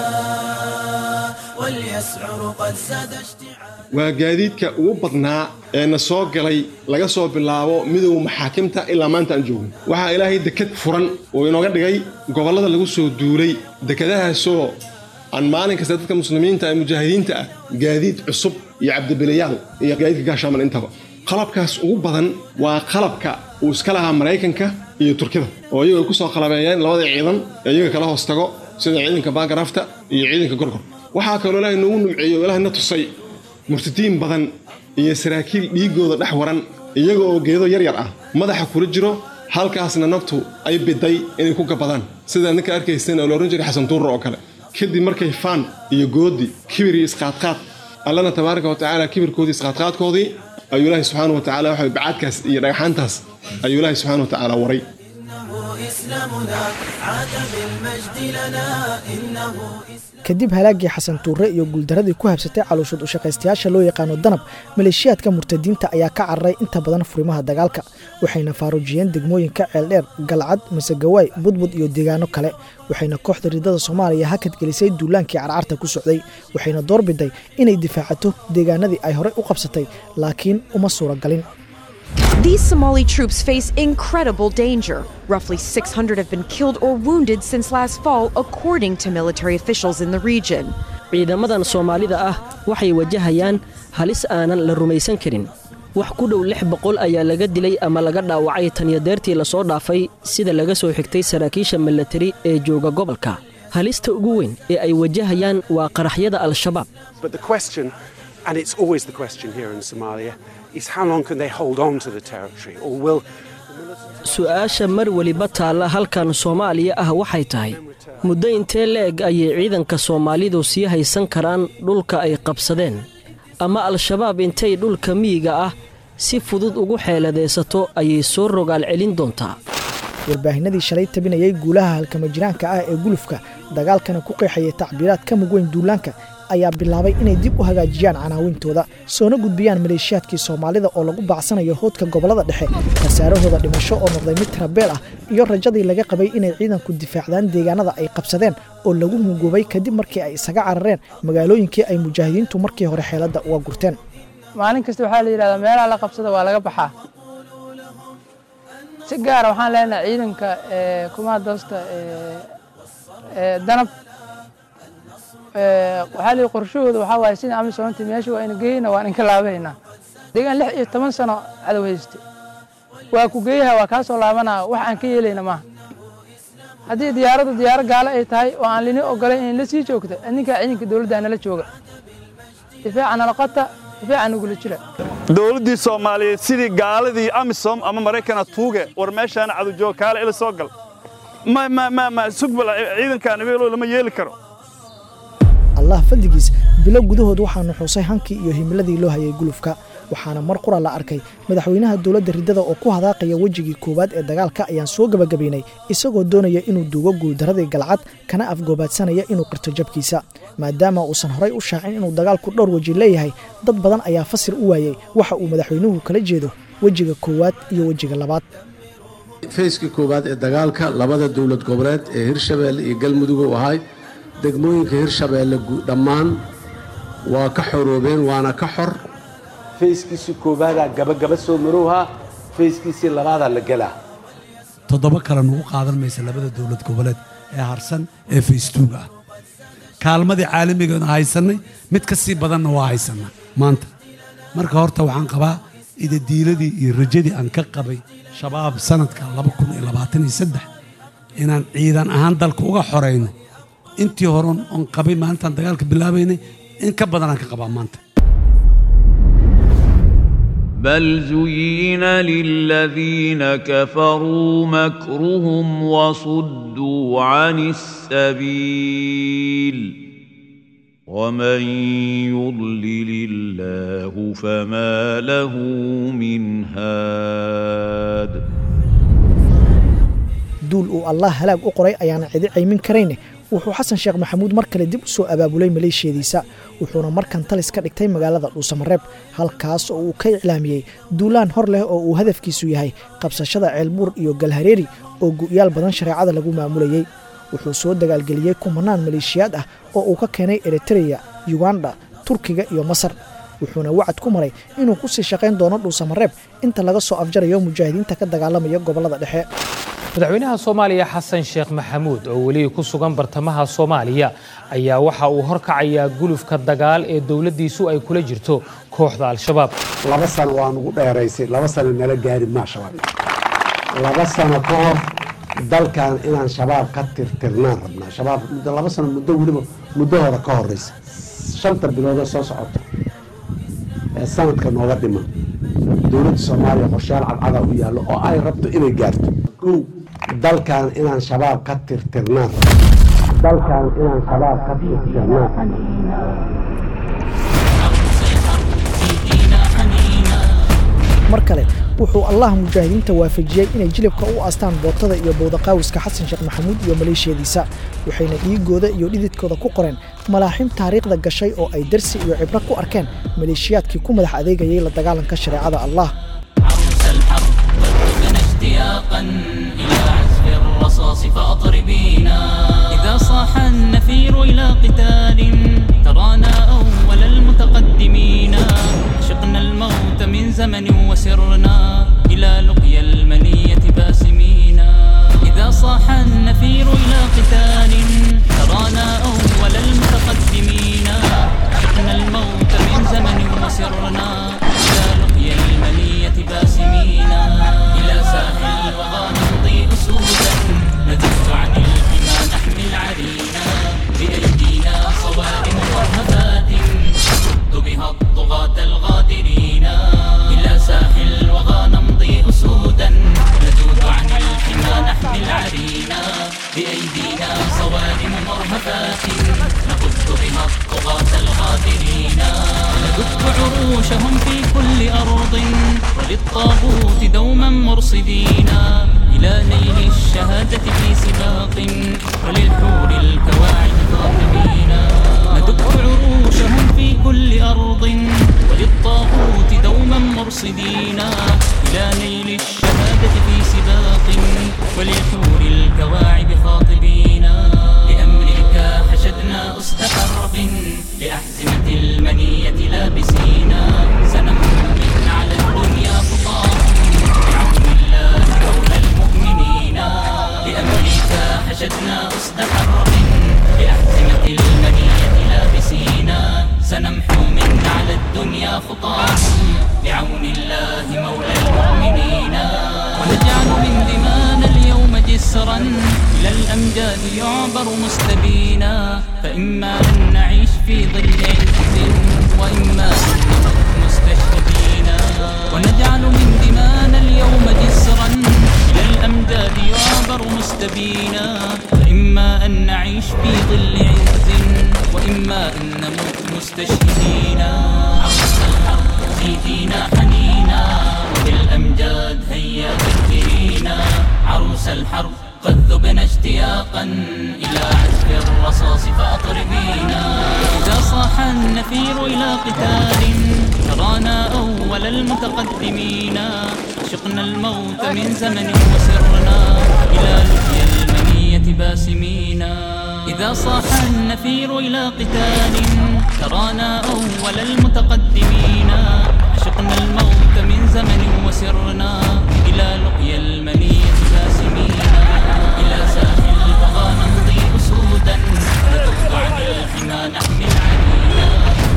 O: واليسعر قد ساد اشتعالا
V: waa gaadiidka ugu badnaa ee na soo galay laga soo bilaabo midowga maxaakimta ilaa maanta aan joogno waxaa ilaahay deked furan oo inooga dhigay gobollada lagu soo duulay dekedahaasoo aan maalin kasta dadka muslimiinta ee mujaahidiinta ah gaadiid cusub iyo cabdibilayaal iyo gaadiidka gaashaaman intaba qalabkaas ugu badan waa qalabka uu iska lahaa maraykanka iyo turkida oo iyagu ay ku soo qalabeeyeen labada ciidan ee iyaga kala hoos tago sida ciidanka baagaraafta iyo ciidanka gorgor waxaa kaloo ilaahay noogu numceeyo oo ilaahay na tusay murtadiin badan iyo saraakiil dhiiggooda dhex waran iyaga oo geedo yar yar ah madaxa kula jiro halkaasna naftu ay biday inay ku gabadaan sidaa ninka arkayseen oo la odhan jiray xasan tuurra oo kale kadib markay faan iyo goodi kibir iyo isqaadqaad allana tabaaraka wa tacaala kibirkoodii isqaadqaadkoodii ayuu ilaahay subxaana wa tacaala waxa bacaadkaas iyo dhagxaantaas ayuu ilaahay subxaana wa tacaala waray
O: إسلامنا عاد بالمجد لنا إنه
J: kadib halaaggii xasan tuure iyo guuldaradii ku habsatay calooshood u shaqaystayaasha loo yaqaano danab maleeshiyaadka murtadiinta ayaa ka cararay inta badan furimaha dagaalka waxayna faaruujiyeen degmooyinka ceeldheer galcad masegawaay budbud iyo deegaano kale waxayna kooxda ridada soomaaliya hakad gelisay duulaankii carcarta ku socday waxayna doorbiday inay difaacato deegaanadii ay horey u qabsatay laakiin uma suuragalin
P: These Somali troops face incredible danger. Roughly 600 have been killed or wounded since last fall, according to military officials in the region.
F: ciidamadan soomaalida ah waxay wajahayaan halis aanan la rumaysan karin wax ku dhow lix boqol ayaa laga dilay ama laga dhaawacay tanyadeertii lasoo dhaafay sida laga soo xigtay saraakiisha milatari ee jooga gobolka halista ugu weyn ee ay wajahayaan waa qaraxyada al-shabaab
W: But the question, and it's always the question here in Somalia,
A: is how long can they hold on to the territory, or will
F: su'aasha mar weliba taalla halkan soomaaliya ah waxay tahay muddo intee le'eg ayay ciidanka soomaalidu sii haysan karaan dhulka ay qabsadeen ama al-shabaab intay dhulka miyiga ah si fudud ugu xeeladaysato ayay soo rogaal celin doontaa
J: warbaahinadii shalay tabinayay guulaha halkama jiraanka ah ee gulufka dagaalkana ku qeexayay tacbiiraad ka mug weyn duulaanka ayaa bilaabay inay dib u hagaajiyaan canaawintooda soona gudbiyaan maleeshiyaadkii soomaalida oo lagu baacsanayo hoodka gobollada dhexe khasaarahooda dhimasho oo noqday mid tirabeel ah iyo rajadii laga qabay inay ciidanku difaacdaan deegaanada ay qabsadeen oo lagu hunguubay kadib markii ay isaga carareen magaalooyinkii ay mujaahidiintu markii hore xeeladda uga gurteen
C: maalin kasta waxaa la yidhahdaa meelaha la qabsada waa laga baxaa si gaara waxaan leenahay ciidanka kumaadoosta danab waxaa la qorshahooda waxaa waaye sida amisoonti meesha waa ina geyna waan inka laabaynaa deegaan lix iyo toban sano cadow hayste waa ku geeyaha waa kaa soo laabanaa wax aan ka yeelayna maaha haddii diyaaraddu diyaaro gaalo ay tahay oo aan lini ogolayn in la sii joogto ninkaa ciidanka dowladda nala jooga difaaca nala qota difaaca nagula jira
L: dowladdii soomaaliyeed sidii gaaladii amisom ama maraykana tuuge war meeshaana cadowjoog kaale ila soo gal ma ma ma ma sugbal ciidankaan ibeelo lama yeeli karo
J: allah fadligiis bilo gudahood waxaanu xusay hankii iyo himiladii loo hayay gulufka waxaana mar qura la arkay madaxweynaha dowladda riddada oo ku hadaaqaya wejigii koowaad ee dagaalka ayaan soo gebagabaynay isagoo doonaya inuu duugo guuldaradii galcad kana afgoobaadsanaya inuu qirto jabkiisa maadaama uusan horay u shaacin inuu dagaalku dhowr weji leeyahay dad badan ayaa fasir u waayey waxa uu madaxweynuhu kala jeedo wejiga koowaad iyo wejiga labaad
U: fayska koowaad ee dagaalka labada dowlad goboleed ee hirshabeelle iyo galmudug u ahay degmooyinka hirshabeelle dhammaan waa ka xoroobeen waana ka xor fayskiisii koobaadaa gabagaba soo marowhaa fayskiisii labaadaa la gelaa
W: toddoba kale nugu qaadan maysa labada dowlad goboleed ee harsan ee faystuuga ah kaalmadii caalamigeena haysannay mid ka sii badanna waa haysannaa maanta marka horta waxaan qabaa idadiiladii iyo rajadii aan ka qabay shabaab sanadka inaan ciidan ahaan dalka uga xorayno intii horon oon qabay maalintaan dagaalka bilaabaynay in ka badanaan ka qabaa maanta
M: بل زين للذين كفروا مكرهم وصدوا عن السبيل ومن يضلل الله فما له من هاد
J: duul uu allah halaag u qoray ayaana cidi caymin karayne wuxuu xasan sheekh maxamuud mar kale dib u soo abaabulay maleeshiyadiisa wuxuuna markan talis ka dhigtay magaalada dhuusamareeb halkaas oo uu ka iclaamiyey duulaan hor leh oo uu hadafkiisu yahay qabsashada ceelbuur iyo galhareeri oo gu'yaal badan shareecada lagu maamulayey wuxuu soo dagaalgeliyey kumanaan maleeshiyaad ah oo uu ka keenay eritreya yuganda turkiga iyo masar wuxuuna wacad ku maray inuu ku sii shaqayn doono dhuusamareeb inta laga soo afjarayo mujaahidiinta ka dagaalamaya gobollada dhexe
X: madaxweynaha soomaaliya xasan sheekh maxamuud oo weli ku sugan bartamaha soomaaliya ayaa waxa uu horkacayaa gulufka dagaal ee dowladdiisu ay kula jirto kooxda al-shabaab
U: laba sano waa nugu dheeraysay laba sano nala gaari maa shabaab laba sano ka hor dalkan inaan shabaab ka tirtirnaan rabnaa shabaab muddo laba sano muddo weliba muddahooda ka horeysa shanta biloodoo soo socota ee sanadka nooga dhiman dowladda soomaaliya qorshayaal cadcada u yaallo oo ay rabto inay gaarto kow dalkan inaan shabaab ka tirtirnaan dalkan inaan shabaab ka tirtirnaan
J: mar kale wuxuu allah mujaahidiinta waafajiyey inay jilibka u aastaan bootada iyo bowdaqaawiska xasan sheekh maxamuud iyo maleeshiyadiisa waxayna dhiigooda iyo dhididkooda ku qoreen malaaxiim taariikhda gashay oo ay darsi iyo cibro ku arkeen maleeshiyaadkii ku madax adeegayay la dagaalanka shareecada allah
O: اشتياقا إلى عزف الرصاص فأطربينا إذا صاح النفير إلى قتال ترانا أول المتقدمين عشقنا الموت من زمن وسرنا إلى لقيا المنية باسمين إذا صاح النفير إلى قتال ترانا أول المتقدمين عشقنا الموت من زمن وسرنا إلى لقيا المنية باسمين إلى ساحل الوغى نمضي أسودا نزفت عن الحمى نحمل عرينا بأيدينا صوارم مرهفات نرد بها الطغاة الغادرين إلى مرصدين إلى نيل الشهادة في سباق وللحور الكواعب خاطبين ندق عروشهم في كل أرض وللطاغوت دوما مرصدين إلى نيل الشهادة في سباق وللحور الكواعب خاطبين لأمرك حشدنا أسد حرب لأحزمة المنية لابسين سنمحو من على الدنيا خطاهم بعون الله مولى المؤمنين لأمرك حشدنا أسد حرب لأحزمة المنية لابسين سنمحو من على الدنيا خطاهم بعون الله مولى المؤمنين ونجعل من دمانا اليوم جسرا إلى الأمجاد يعبر مستبينا فإما أن نعيش في ظل عز وإما أن نموت مستشهدين ونجعل من دمانا اليوم جسرا إلى الأمجاد يعبر مستبينا فإما أن نعيش في ظل عز وإما أن نموت مستشهدين عرس الحرب زيدينا حنينا وبالأمجاد هيا ذكرينا عروس الحرب قد ذبنا اشتياقا إلى عزف الرصاص فأطربينا إذا صاح النفير إلى قتال ترانا أول المتقدمين عشقنا الموت من زمن وسرنا إلى لقيا المنية باسمين إذا صاح النفير إلى قتال ترانا أول المتقدمين عشقنا الموت من زمن وسرنا إلى لقيا المنية باسمين إلى ساحل البغى نمضي أسودا نكف عن الحمى نحمل عنينا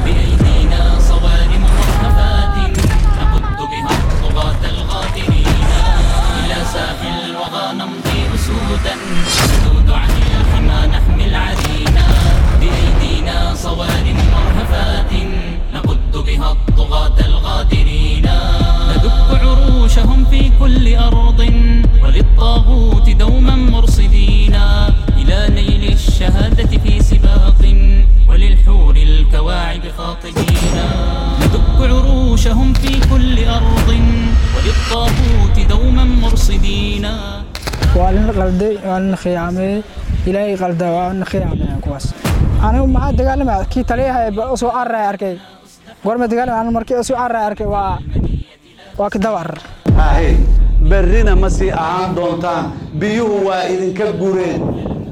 O: بأيدينا صوارم مرهفات نقد بها الطغاة الغادرين إلى ساحل الوغى نمضي أسودا نذود عن الحمى نحمل عرينا بأيدينا صوارم مرهفات نقد بها الطغاة الغادرين ندك عروشهم في كل أرض وللطاغوت دوما مرصدين إلى نيل الشهادة في سباق وللحور الكواعب خاطبين ندك عروشهم في كل أرض وللطاغوت دوما مرصدين
C: waa nin qalday waa nin khiyaamay ilaahay qalda waa nin khiyaamay kuwaas anigu maxaa dagaalamaya kii taliyaha ee usoo carray arkay gorma dagaalamaya anigu markii usoo carray arkay waa waa kadabar
U: hahe berrina ma sii ahaan doontaan biyuhu waa idinka gureen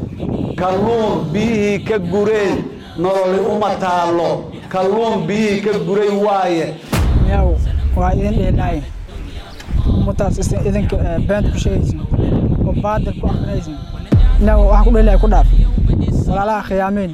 U: kalluun biyihii ka gureen nololi uma taallo kalluun biyihii ka guray waaye
C: yaw waa idin dheelaayin ummadaas idinka beenta ku sheegaysin oo baadil ku akrinaysin inaga wax ku dheelaya ku dhaaf walaalaha khiyaameen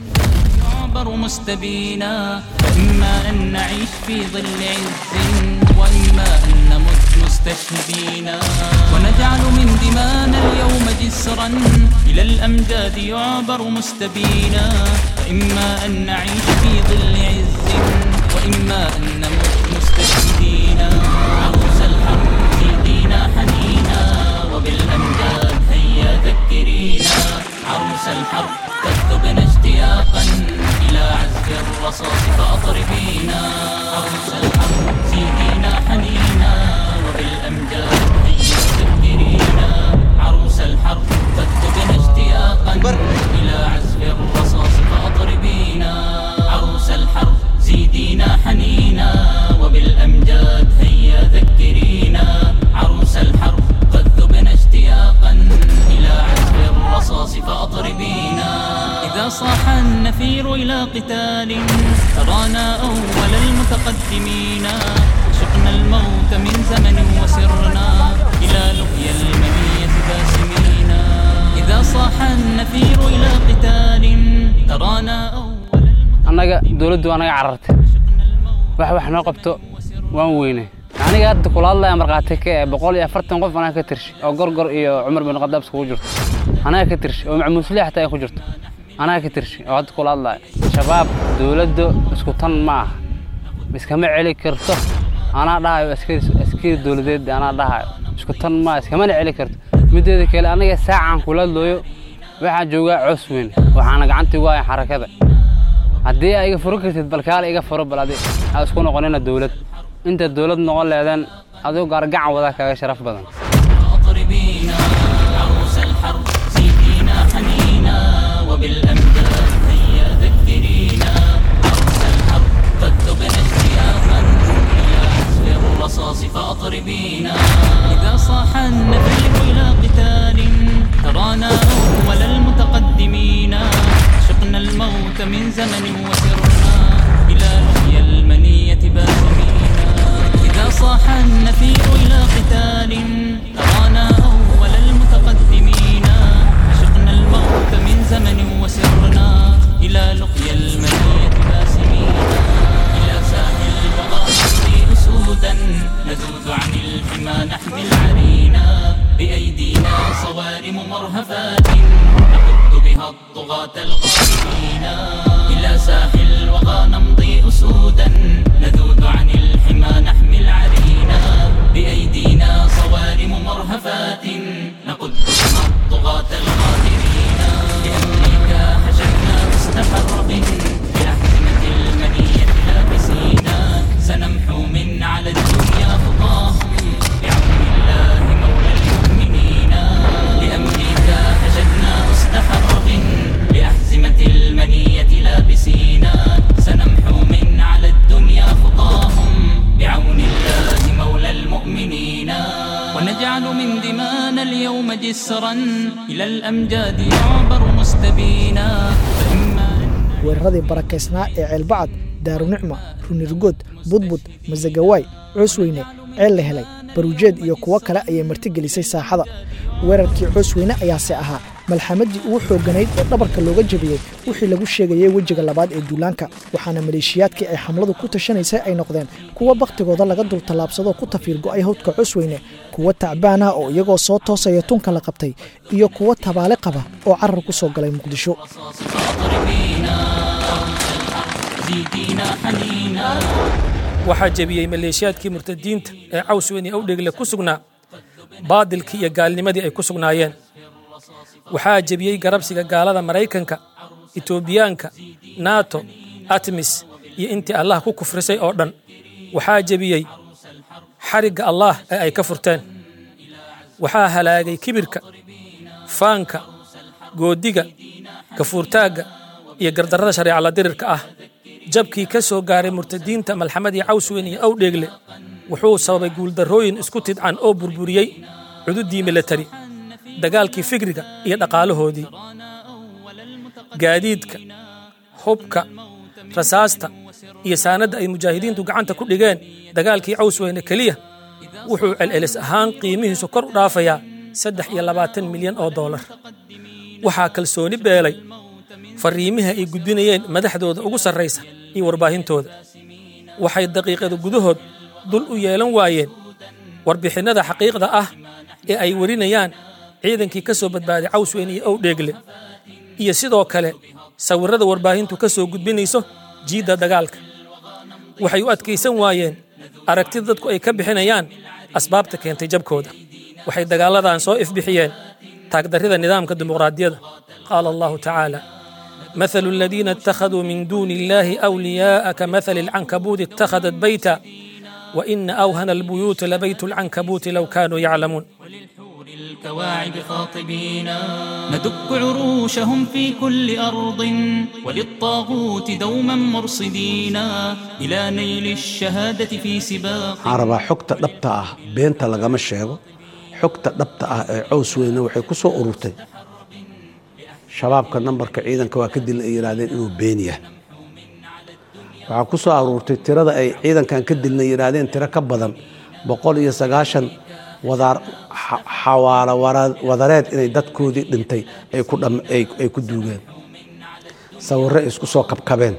O: يعبر مستبينا فإما أن نعيش في ظل عز وإما أن نمت مستشهدين ونجعل من دمانا اليوم جسرا إلى الأمجاد يعبر مستبينا فإما أن نعيش في ظل عز وإما أن نمت مستشهدين عروس الحرب زيدينا حنينا وبالأمجاد هيا ذكرينا عروس الحرب تكتبنا اشتياقا إلى عزف الرصاص فأطربينا عروس الحرب زيدينا حنينا وبالأمجاد هيا ذكرينا عروس الحرب تكتبنا اشتياقا إلى عزف الرصاص فأطربينا عروس الحرب زيدينا حنينا وبالأمجاد هيا ذكرينا عروس الحرب قد ذبنا اشتياقا إلى عزف الرصاص فأطربينا إذا صاح النفير إلى قتال ترانا أول المتقدمين عشقنا الموت من زمن وسرنا إلى لقيا المنية باسمين إذا صاح النفير إلى قتال ترانا أول
B: annaga dowladdu waa naga carartay wax wax noo qabto waan weynay aniga hadda kula hadlaya markhaati ka ee boqol iyo afartan qof anaga ka tirshi oo gorgor iyo cumar bin khadaab iskugu jirto anaga ka tirshi oo macmuusle xataa ay ku jirto anaga ka tirshi oo hadda kula hadlaya shabaab dowladda isku tan ma aha iskama celi karto anaa dhahayo askari askari dowladeed anaa dhahayo isku tan ma iskamana celi karto mideeda kale aniga saacaan kula hadlooyo waxaan joogaa coos weyn waxaana gacanta igu haya xarakada haddii aa iga furo kartid balkaale iga furo bal adi aa isku noqonina dowlad inta dowlad noqon leedeen adigu gaargacan wadaa kaga sharaf badan
O: أطربينا عروس الحرب زيدينا حنينا وبالأمجاد هيا ذكرينا عروس الحرب قد تبنى اشتياقا إلى حسب الرصاص فأطربينا إذا صاح النفير إلى قتال ترانا أول المتقدمين عشقنا الموت من زمن وسرنا إلى لقيا المنية باسمين إذا صاح النفير إلى قتال ترانا أول المتقدمين عشقنا الموت من زمن وسرنا إلى لقيا المنية باسمين إلى ساحل الوغى نمضي أسودا نذود عن الحمى نحمل عرينا بأيدينا صوارم مرهفات نقد بها الطغاة القادمين إلى ساحل الوغى نمضي أسودا نذود عن الحمى نحمل عرينا بأيدينا صوارم مرهفات نقد بها الطغاة القادرين بأمريكا حشدنا مستحرق بأحزمة المنية لابسينا سنمحو من على الدنيا خطاهم بعون الله مولى المؤمنين لأمريكا حشدنا مستحرق بأحزمة المنية لابسينا سنمحو من على الدنيا خطاهم بعون الله مولى المؤمنين ونجعل من دمانا اليوم جسرا إلى الأمجاد يعبر مستبينا فإما
J: weeraradii barakaysnaa ee ceelbacad daarunicma runirgood budbud masagawaay coosweyne ceel la helay baruujeed iyo kuwo kale ayay martigelisay saaxada weerarkii coosweyne ayaase ahaa malxamadii ugu xoogganayd ee dhabarka looga jebiyey wixii lagu sheegayey wejiga labaad ee duulaanka waxaana maleeshiyaadkii ay xamladu ku tashanaysay ay noqdeen kuwo bakhtigooda laga dul tallaabsadoo ku tafiir go'ay hawdka cosweyne kuwo tacbaan ah oo iyagoo soo toosaya tunka la qabtay iyo kuwo tabaale qaba oo carar ku soo galay muqdisho
D: waxaa jebiyey maleeshiyaadkii murtadiinta ee cawsweyne awdhegle ku sugnaa baadilkii iyo gaalnimadii ay ku sugnaayeen waxaa jebiyey garabsiga gaalada maraykanka etoobiyaanka nato atmis iyo intii allah ku kufrisay oo dhan waxaa jebiyey xarigga allaah ee ay ka furteen waxaa halaagay kibirka faanka goodiga gafuurtaagga iyo gardarrada shareecala dirirka ah jabkii ka soo gaaray murtadiinta malxamadii cawsweyn iyo awdheegle wuxuu sababay guuldarrooyin isku tidcan oo burburiyey cududii milatari dagaalkii fikriga iyo dhaqaalahoodii gaadiidka hubka rasaasta iyo saanadda ay mujaahidiintu gacanta ku dhigeen dagaalkii cawsweyne keliya wuxuu celcelis ahaan qiimihiisu kor u dhaafayaa saddex iyo labaatan milyan oo doolar waxaa kalsooni beelay fariimaha ay gudbinayeen madaxdooda ugu sarraysa iyo warbaahintooda waxay daqiiqada gudahood dul u yeelan waayeen warbixinnada xaqiiqda ah ee ay warinayaan ciidankii ka soo badbaaday cawsweyn iyo owdheegle iyo sidoo kale sawirrada warbaahintu ka soo gudbinayso jiidda dagaalka waxay u adkaysan waayeen aragtida dadku ay ka bixinayaan asbaabta keentay jabkooda waxay dagaaladan soo ifbixiyeen taagdarrida nidaamka dimuqraadiyadda qaala allahu tacaala مثل الذين اتخذوا من دون الله أولياء كمثل العنكبوت اتخذت بيتا وإن أوهن البيوت لبيت العنكبوت لو كانوا يعلمون
O: الكواعب خاطبينا ندك عروشهم في كل أرض وللطاغوت دوما مرصدينا إلى نيل الشهادة في سباق
U: waxaan rabaa xogta dhabta ah beenta lagama sheego xogta dhabta ah ee cows weyne waxay ku soo ururtay shabaabka nambarka ciidanka waa ka dil ay yidhaahdeen inuu been yahay waxaa ku soo aruurtay tirada ay ciidankan ka dilna yidhaahdeen tiro ka badan boqol iyo sagaashan wadaar xawaalo wadareed inay dadkoodii dhintay ay ku dham ay ku duugeen sawirro ay isku soo kabkabeen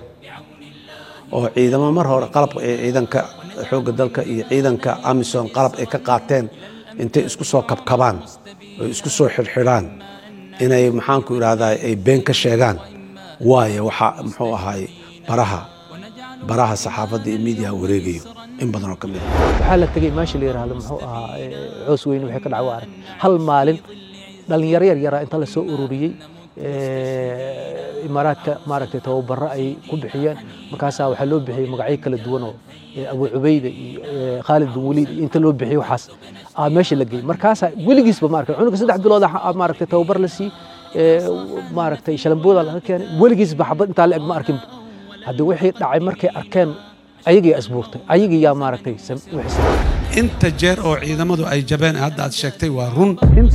U: oo ciidamo mar hore qalabka ee ciidanka xoogga dalka iyo ciidanka amisom qalab ay ka qaateen intay isku soo kabkabaan oo isku soo xidhxidhaan inay maxaanku idhaahdaa ay been ka sheegaan waayo waxaa muxuu ahaay baraha baraha saxaafadda iyo miidiyaha wareegayo in badan oo ka mid a
E: waxaa la tegey meesha la yidhaahdo muxuu ahaa coos weyne waxay ka dhacay waa arag hal maalin dhallinyaro yar yaraa inta la soo ururiyey imaaraadka maaragtay tababaro ay ku bixiyeen markaasaa waxaa loo bixiyey magacyo kala duwan oo abu cubayda iyo khaalid bin waliid iyo inta loo bixiyey waxaas aa meesha la geeyey markaasaa weligiisba maaragtay cunuga saddex bilood maaragtay tababar la sii maaragtay shalambooda laga keenay weligiisba xabad intaa la eg ma arkin hadda wixii dhacay markay arkeen ayagii asbuurtay ayagii yaa maaragtay
W: inta jeer oo ciidamadu ay jabeen hadda aad sheegtay waa run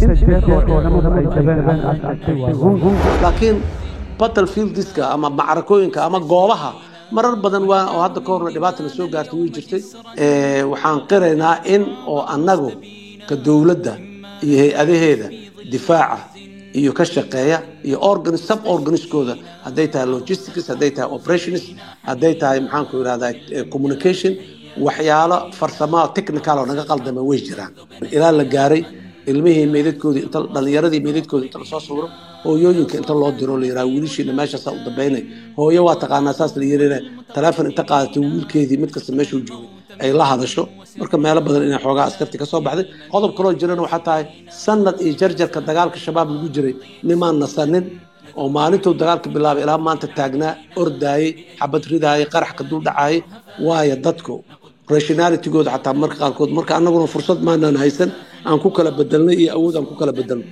U: laakiin battlefieldiska ama macrakooyinka ama goobaha marar badan waa oo hadda ka horna dhibaata la soo gaartay way jirtay waxaan qiraynaa in oo annagu ka dowladda iyo hay-adaheeda difaaca iyo ka shaqeeya iyo organ sub organiskooda hadday tahay logistics hadday tahay operations hadday tahay maxaanku yidhahdaa communication waxyaalo farsamo technical oo naga qaldama way jiraan ilaa la gaaray ilmihii meydadkoodii inta dhallinyaradii meydadkoodii inta lasoo sawiro hooyooyinka inta loo diro la yidhaha wiilashiina meeshaasaa u dambaynay hooyo waa taqaanaa saas la yirina taleefon inta qaadatay wiilkeedii mid kasta meeshuu joogay ay la hadasho marka meelo badan inay xoogaa askarti ka soo baxday qodob kaloo jirana waxaa tahay sanad iyo jarjarka dagaalka shabaab lagu jiray nimaan nasanin oo maalintuu dagaalka bilaabay ilaa maanta taagnaa ordaayey xabad ridaayey qarax ka dul dhacaayay waayo dadku rationalitigooda xataa marka qaarkood marka annaguna fursad maanaan haysan aan ku kala bedelnay iyo awood aan ku kala bedelno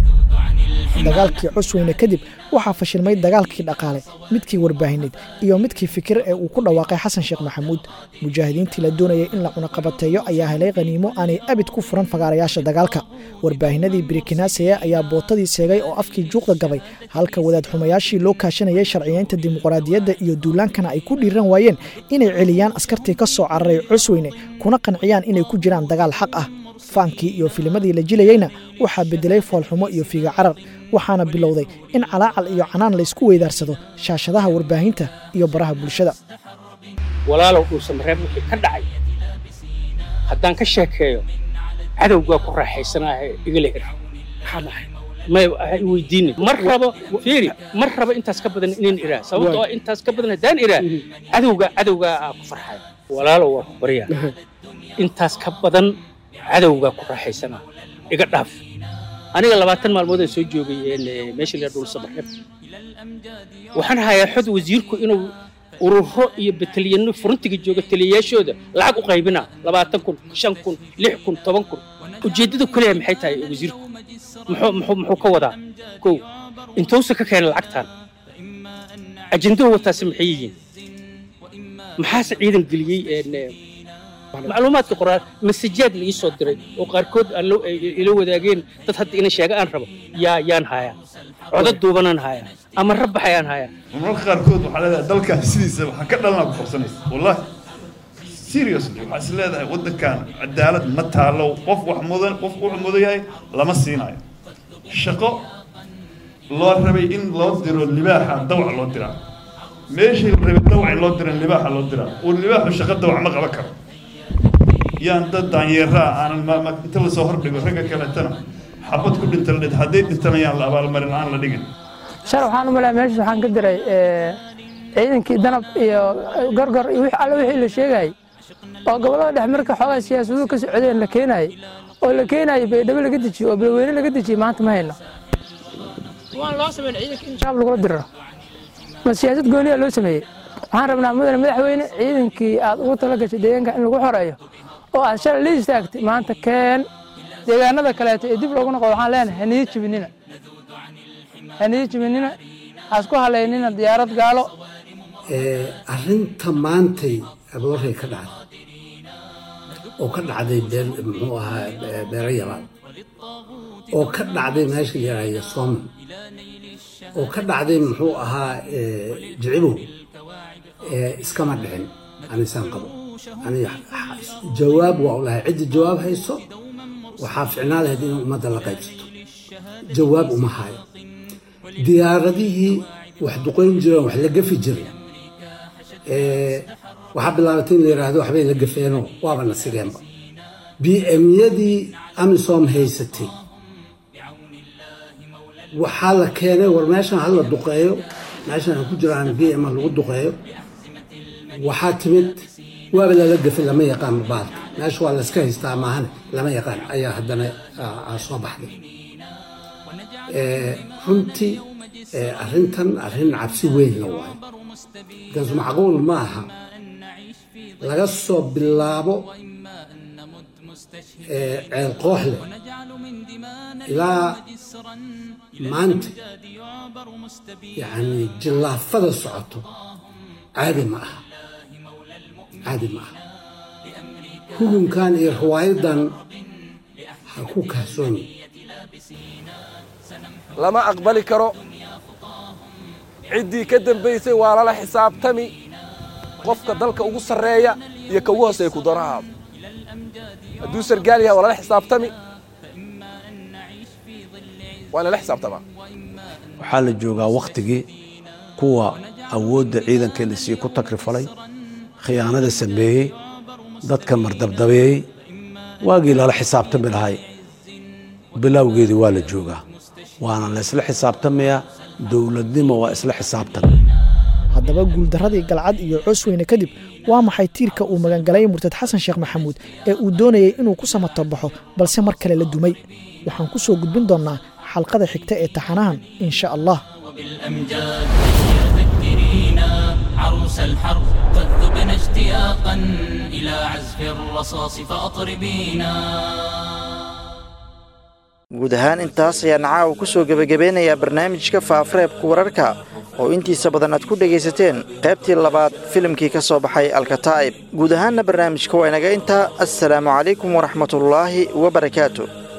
J: dagaalkii cusweyne kadib waxaa fashilmay dagaalkii dhaqaale midkii warbaahineed iyo midkii fikir ee uu ku dhawaaqay xasan sheekh maxamuud mujaahidiintii la doonayay in la cunaqabateeyo ayaa helay khaniimo aanay abid ku furan fagaarayaasha dagaalka warbaahinadii birikinaaseya ayaa bootadii seegay oo afkii juuqda gabay halka wadaad xumayaashii loo kaashanayay sharciyeynta dimuqraadiyadda iyo duulaankana ay ku dhiiran waayeen inay celiyaan askartii ka soo cararay cusweyne kuna qanciyaan inay ku jiraan dagaal xaq ah faankii iyo filimadii la jilayeyna waxaa bedelay foolxumo iyo fiiga carar waxaana bilowday in calaacal iyo canaan laysku weydaarsado shaashadaha warbaahinta iyo baraha bulshada
G: walaalow dhuusa mareeb wixii ka dhacay haddaan ka sheekeeyo cadowgaa ku raaxaysanaahe igala hir maxaa dhahay may weydiinin mar rabo fiiri mar rabo intaas ka badan inaan iraa sababtoo intaas ka badan haddaan iraa cadowgaa cadowgaa aa ku farxaya walaalow waa ku baryaa intaas ka badan cadowgaa ku raaxaysanaa iga dhaaf aniga labaatan maalmoodaan soo joogay meesha la dhul sabaxeb waxaan hayaa xod wasiirku inuu ururo iyo bataliyano furuntiga jooga taliyayaashooda lacag u qaybinaa labaatan kun shan kun lix kun toban kun ujeeddadu kaliya maxay tahay wasiirku muxuu muxuu muxuu ka wadaa kow intuusa ka keenay lacagtan ajenduhu wataasi maxay yihiin maxaase ciidan geliyey macluumaadka qoraal masajaad la ii soo diray oo qaarkood aan ila wadaageen dad hadda ina sheega aan rabo yaa yaan hayaa codad duubanaan hayaa ama rabbax ayaan hayaa
L: marmarka qaarkood waxaa leedahay dalkan sidiisa waxaan ka dhalanaa ku qabsanaysa wallahi seriously waxaa is leedahay waddankan cadaalad ma taalo qof wax mudan qof wuxuu mudan yahay lama siinayo shaqo loo rabay in loo diro libaaxa dawac loo diraa meeshii la rabay dawac in loo diran libaaxa loo diraa uu libaaxu shaqo dawac ma qaban karo yaan dad daanyeeraa aanan inta lasoo hordhigo ragga kaleetana xabad ku dhinta la dhid hadday dhintana yaan la abaalmarin aan la dhigin
C: shar waxaan u malaya meesha waxaan ka diray ciidankii danab iyo gorgor iyo wix alle wixii la sheegayay oo gobollada dhex marka xoogaa siyaasaduhu ka socdeen la keenayay oo la keenayay baydhabo laga dejiyo oo balweyne laga dejiyey maanta ma hayno waan loo sameyn ciidanka in shaab lagula diriro ma siyaasad gooniya loo sameeyey waxaan rabnaa mudane madaxweyne ciidankii aad ugu tala gashay deegaanka in lagu xoreeyo oo aad shalay la istaagtay maanta keen deegaanada kaleeto ee dib loogu noqdo waxaan leenahay haniyo jibinina haniyo jibinina hasku halaynina diyaarad gaalo
H: arrinta maantay aboorey ka dhacday oo ka dhacday beel muxuu ahaa beero yabaad oo ka dhacday meesha yaraya sooman oo ka dhacday muxuu ahaa jicibow iskama dhicin anisaan qabo aniga jawaab waa u lahay cidda jawaab hayso waxaa ficnaa lahayd in ummadda la qaybsato jawaab uma hayo diyaaradihii wax duqayn jireen wax la gafi jiray waxaa bilaabatay in la yidhaahdo waxbay la gafeenoo waaba na sigeenba b myadii amisom haysatay waxaa la keenay war meeshan hala duqeeyo meeshan ha ku jiraan b m lagu duqeeyo waxaa timid waaba lala gafay lama yaqaan baalka meesha waa layska haystaa maahane lama yaqaan ayaa haddana soo baxday runtii arrintan arrin cabsi weynna waayo markaas macquul ma aha laga soo bilaabo ceel kooxle ilaa maanta yacni jillaafada socoto caadi ma aha caadi ma aha hugunkan iyo riwaayadan ha ku kaasoomi
I: lama aqbali karo ciddii ka dambaysay waa lala xisaabtami qofka dalka ugu sarreeya iyo ka ugu hooseeya ku darahaaba hadduu sargaal yahay waa lala xisaabtami waa lala xisaabtamaa
U: waxaa la joogaa wakhtigii kuwa awoodda ciidanka la siiye ku takrifalay khiyaanada sameeyey dadka mardabdabeeyey waagii lala xisaabtami lahay bilowgeedii waa la joogaa waana la isla xisaabtamayaa dowladnimo waa isla xisaabtan
J: haddaba guuldarradii galcad iyo coosweyne kadib waa maxay tiirka uu magangalay murtad xasan sheekh maxamuud ee uu doonayey inuu ku samato baxo balse mar kale la dumay waxaan ku soo gudbin doonnaa xalqada xigta ee taxanahan in sha allah
O: بالأمجاد يا ذكرينا عروس الحرب قد ذبنا اشتياقا إلى عزف الرصاص فأطربينا
K: guud ahaan intaas ayaan caawa ku soo gebagabeynayaa barnaamijka faafareebka wararka oo intiisa badan aad ku dhegaysateen qaybtii labaad filimkii ka soo baxay alkataa'ib guud ahaanna barnaamijka waa inaga intaa assalaamu calaykum waraxmatullaahi wabarakaatu